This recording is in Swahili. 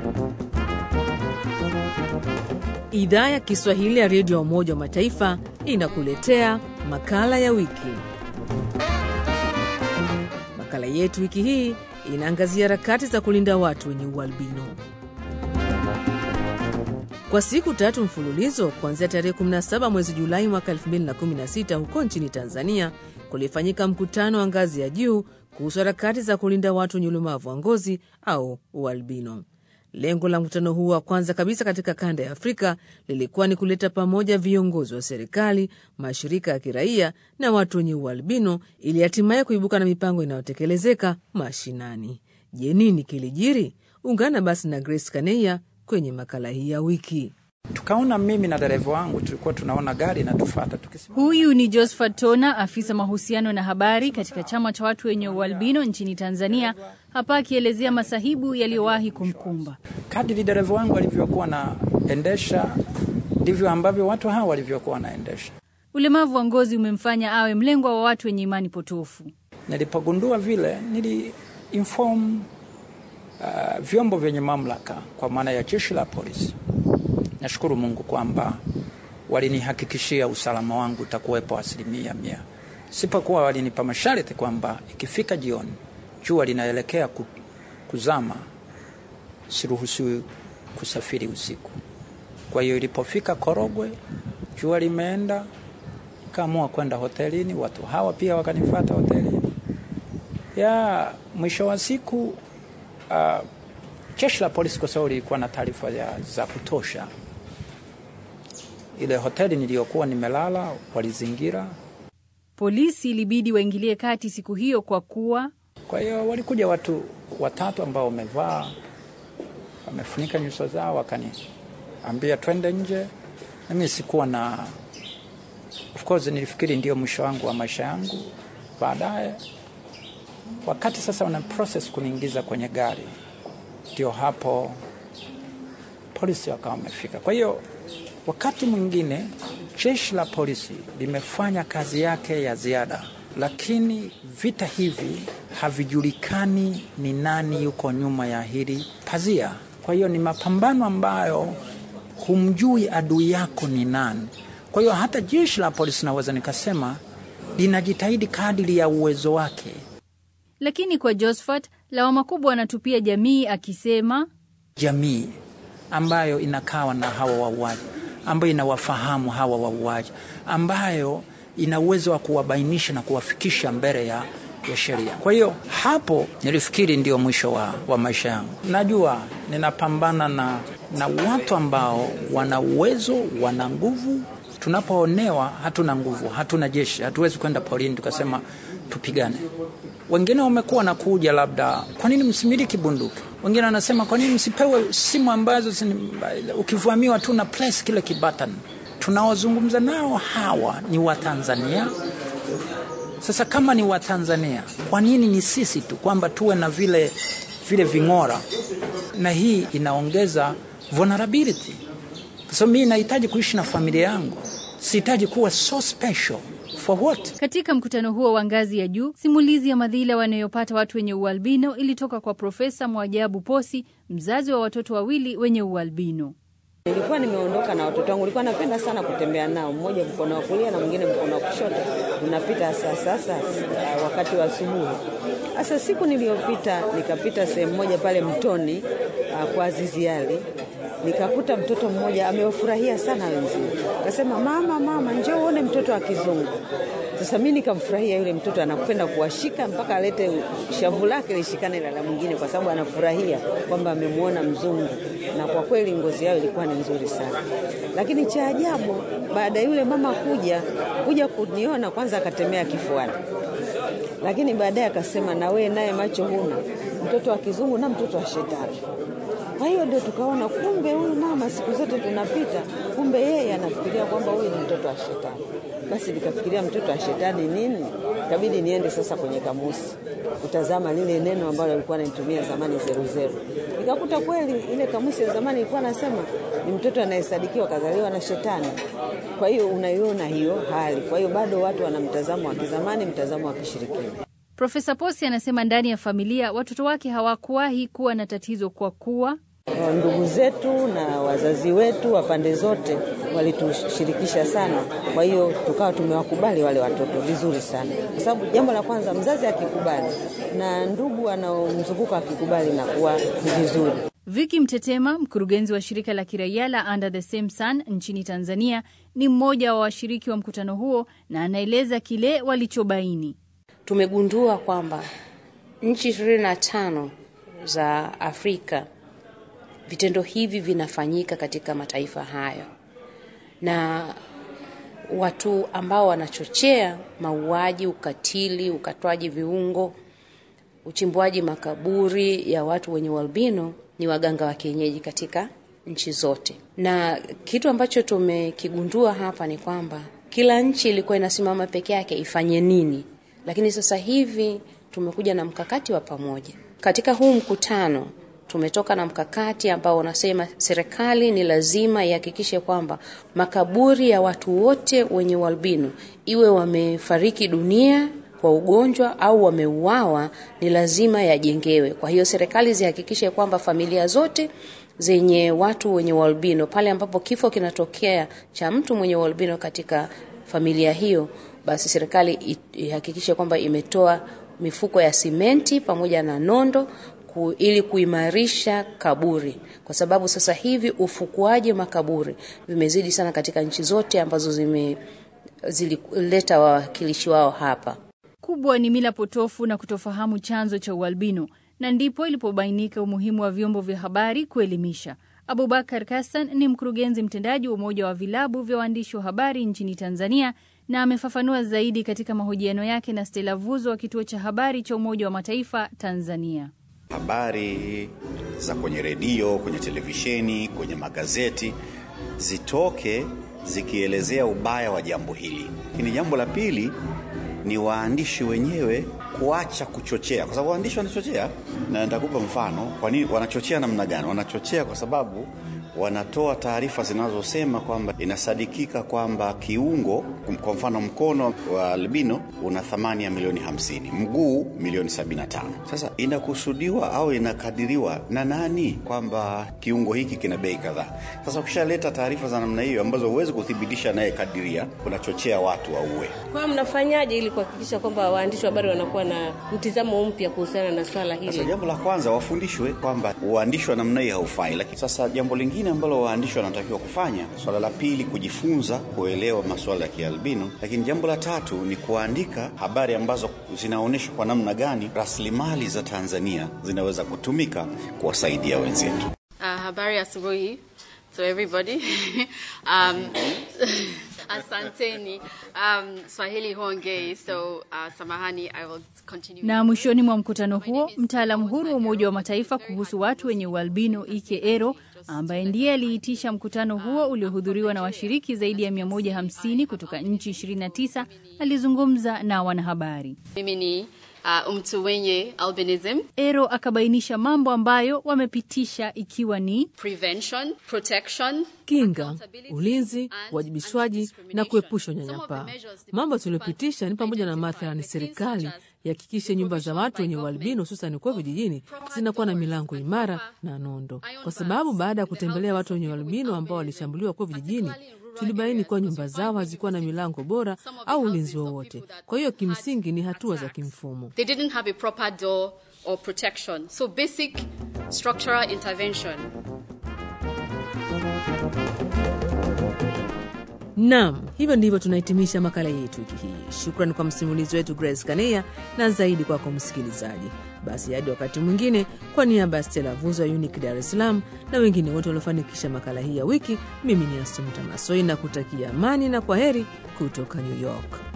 Idhaa ya Kiswahili ya redio ya Umoja wa Mataifa inakuletea makala ya wiki. Makala yetu wiki hii inaangazia harakati za kulinda watu wenye ualbino. Kwa siku tatu mfululizo kuanzia tarehe 17 mwezi Julai mwaka 2016 huko nchini Tanzania kulifanyika mkutano wa ngazi ya juu kuhusu harakati za kulinda watu wenye ulemavu wa ngozi au ualbino. Lengo la mkutano huu wa kwanza kabisa katika kanda ya Afrika lilikuwa ni kuleta pamoja viongozi wa serikali, mashirika ya kiraia na watu wenye ualbino ili hatimaye kuibuka na mipango inayotekelezeka mashinani. Je, nini kilijiri? Ungana basi na Grace Kaneya kwenye makala hii ya wiki. Tukaona mimi na dereva wangu tulikuwa tunaona gari inatufata tukisema. Huyu ni Josephat Tona, afisa mahusiano na habari katika chama cha watu wenye ualbino nchini Tanzania, hapa akielezea masahibu yaliyowahi kumkumba. Kadiri dereva wangu alivyokuwa naendesha ndivyo ambavyo watu hawa walivyokuwa wanaendesha. Ulemavu wa ngozi umemfanya awe mlengwa wa watu wenye imani potofu. Nilipogundua vile, nili inform uh, vyombo vyenye mamlaka kwa maana ya jeshi la polisi. Nashukuru Mungu kwamba walinihakikishia usalama wangu utakuwepo asilimia mia. Sipokuwa walinipa masharti kwamba ikifika jioni jua linaelekea kuzama, siruhusiwi kusafiri usiku. Kwa hiyo ilipofika Korogwe, jua limeenda, nikaamua kwenda hotelini. Watu hawa pia wakanifuata hotelini. Ya mwisho wa siku uh, jeshi la polisi kwa sababu lilikuwa na taarifa za kutosha ile hoteli niliyokuwa nimelala walizingira. Polisi ilibidi waingilie kati siku hiyo kwa kuwa, kwa hiyo walikuja watu watatu ambao wamevaa wamefunika nyuso zao, wakaniambia twende nje. Nami sikuwa na, of course nilifikiri ndio mwisho wangu wa maisha yangu. Baadaye wakati sasa wana process kuniingiza kwenye gari, ndio hapo polisi wakawa wamefika. Kwa hiyo wakati mwingine jeshi la polisi limefanya kazi yake ya ziada, lakini vita hivi havijulikani ni nani yuko nyuma ya hili pazia. Kwa hiyo ni mapambano ambayo humjui adui yako ni nani. Kwa hiyo hata jeshi la polisi naweza nikasema linajitahidi kadiri ya uwezo wake, lakini kwa Josephat lawama kubwa anatupia jamii, akisema jamii ambayo inakawa na hawa wauaji ambayo inawafahamu hawa wauaji, ambayo ina uwezo wa kuwabainisha na kuwafikisha mbele ya, ya sheria. Kwa hiyo hapo nilifikiri ndio mwisho wa, wa maisha yangu. Najua ninapambana na, na watu ambao wana uwezo, wana nguvu. Tunapoonewa hatuna nguvu, hatuna jeshi, hatuwezi kwenda porini tukasema tupigane. Wengine wamekuwa na kuja labda, kwa nini msimiliki bunduki? Wengine wanasema kwa nini msipewe simu ambazo ukivamiwa tu na press kile kibutton. Tunaozungumza nao hawa ni Watanzania. Sasa kama ni Watanzania, kwa nini ni sisi tu kwamba tuwe na vile, vile ving'ora? Na hii inaongeza vulnerability. So mimi nahitaji kuishi na familia yangu, sihitaji kuwa so special For what? Katika mkutano huo wa ngazi ya juu, simulizi ya madhila wanayopata watu wenye ualbino ilitoka kwa Profesa Mwajabu Posi, mzazi wa watoto wawili wenye ualbino. Nilikuwa nimeondoka na watoto wangu, nilikuwa napenda sana kutembea nao, mmoja mkono wa kulia na mwingine mkono wa kushoto. Tunapita sasa sasa wakati wa asubuhi. Sasa siku niliyopita nikapita sehemu moja pale mtoni kwa Azizi Ali nikakuta mtoto mmoja amewafurahia sana wenzie, akasema mama, mama, njoo uone mtoto wa kizungu. Sasa mimi nikamfurahia yule mtoto, anapenda kuwashika mpaka alete shavu lake lishikane na la mwingine, kwa sababu anafurahia kwamba amemwona mzungu, na kwa kweli ngozi yao ilikuwa ni nzuri sana. Lakini cha ajabu, baada ya yule mama kuja kuja kuniona, kwanza akatemea kifuani, lakini baadaye akasema, na wewe naye macho huna, mtoto wa kizungu na mtoto wa shetani. Kwa hiyo ndio tukaona kumbe huyu mama siku zote tunapita, kumbe yeye anafikiria kwamba huyu ni mtoto wa shetani. Basi nikafikiria mtoto wa shetani nini, ikabidi niende sasa kwenye kamusi kutazama lile neno ambalo alikuwa anaitumia zamani zeru zeru. Nikakuta kweli ile kamusi ya zamani ilikuwa nasema ni mtoto anayesadikiwa kazaliwa na shetani. Kwa hiyo unaiona hiyo hali. Kwa hiyo bado watu wana mtazamo wa kizamani, mtazamo wa kishirikina. Profesa Posi anasema ndani ya familia watoto wake hawakuwahi kuwa na tatizo kwa kuwa Ndugu zetu na wazazi wetu wa pande zote walitushirikisha sana, kwa hiyo tukawa tumewakubali wale watoto vizuri sana, kwa sababu jambo la kwanza, mzazi akikubali na ndugu anaomzunguka akikubali, nakuwa ni vizuri. Viki Mtetema, mkurugenzi wa shirika la kiraia la Under the Same Sun nchini Tanzania, ni mmoja wa washiriki wa mkutano huo na anaeleza kile walichobaini. Tumegundua kwamba nchi ishirini na tano za Afrika vitendo hivi vinafanyika katika mataifa hayo, na watu ambao wanachochea mauaji, ukatili, ukatwaji viungo, uchimbuaji makaburi ya watu wenye ualbino ni waganga wa kienyeji katika nchi zote. Na kitu ambacho tumekigundua hapa ni kwamba kila nchi ilikuwa inasimama peke yake ifanye nini, lakini sasa hivi tumekuja na mkakati wa pamoja. Katika huu mkutano tumetoka na mkakati ambao unasema serikali ni lazima ihakikishe kwamba makaburi ya watu wote wenye ualbino, iwe wamefariki dunia kwa ugonjwa au wameuawa, ni lazima yajengewe. Kwa hiyo serikali zihakikishe kwamba familia zote zenye watu wenye ualbino, pale ambapo kifo kinatokea cha mtu mwenye ualbino katika familia hiyo, basi serikali ihakikishe kwamba imetoa mifuko ya simenti pamoja na nondo ku, ili kuimarisha kaburi, kwa sababu sasa hivi ufukuaji makaburi vimezidi sana katika nchi zote ambazo zime zilileta wawakilishi wao hapa. Kubwa ni mila potofu na kutofahamu chanzo cha ualbino, na ndipo ilipobainika umuhimu wa vyombo vya habari kuelimisha. Abubakar Kassan ni mkurugenzi mtendaji wa Umoja wa Vilabu vya Waandishi wa Habari nchini Tanzania na amefafanua zaidi katika mahojiano yake na Stella Vuzo wa kituo cha habari cha Umoja wa Mataifa Tanzania. Habari za kwenye redio, kwenye televisheni, kwenye magazeti zitoke zikielezea ubaya wa jambo hili. Lakini jambo la pili ni waandishi wenyewe kuacha kuchochea, kwa sababu waandishi wanachochea, na nitakupa mfano. Kwa nini wanachochea? Namna gani wanachochea? Kwa sababu wanatoa taarifa zinazosema kwamba inasadikika kwamba kiungo, kwa mfano mkono wa albino una thamani ya milioni hamsini, mguu milioni sabini na tano. Sasa inakusudiwa au inakadiriwa na nani kwamba kiungo hiki kina bei kadhaa? Sasa ukishaleta taarifa za namna hiyo ambazo huwezi kuthibitisha naye kadiria, unachochea watu wauwe. Kwa mnafanyaje ili kuhakikisha kwamba waandishi wa habari wanakuwa na mtizamo mpya kuhusiana na swala hili? Sasa jambo la kwanza wafundishwe kwamba uandishi wa namna hii haufai, lakini sasa jambo lingine ambalo waandishi wanatakiwa kufanya, swala la pili, kujifunza kuelewa masuala ya kialbino, lakini jambo la tatu ni kuandika habari ambazo zinaonyesha kwa namna gani rasilimali za Tanzania zinaweza kutumika kuwasaidia wenzetu. Uh, habari asubuhi to everybody um, asanteni um, Swahili hongei so uh, samahani I will continue. Na mwishoni mwa mkutano huo, mtaalamu huru wa Umoja wa Mataifa kuhusu watu wenye ualbino Ike Ero ambaye ndiye aliitisha mkutano huo uliohudhuriwa na washiriki zaidi ya 150 kutoka nchi 29 alizungumza na wanahabari. Mimi ni uh, mtu wenye albinism. Ero akabainisha mambo ambayo wamepitisha ikiwa ni prevention, protection, kinga, ulinzi, uwajibishwaji na kuepusha unyanyapaa. Mambo tuliopitisha ni pamoja na mathalani, serikali ihakikishe nyumba za watu wenye ualbino hususani kuwa vijijini zinakuwa na milango imara na nondo, kwa sababu baada ya kutembelea watu wenye ualbino ambao walishambuliwa kuwa vijijini tulibaini kuwa nyumba zao hazikuwa na milango bora au ulinzi wowote. Kwa hiyo kimsingi ni hatua za kimfumo. They didn't have a proper door or protection. So basic structural intervention. Naam, hivyo ndivyo tunahitimisha makala yetu wiki hii. Shukrani kwa msimulizi wetu Grace Kania na zaidi kwako kwa msikilizaji. Basi hadi wakati mwingine, kwa niaba ya Stella Vuzo ya Unique Dar es Salaam na wengine wote waliofanikisha makala hii ya wiki, mimi ni Asumta Masoi na kutakia amani na kwa heri kutoka New York.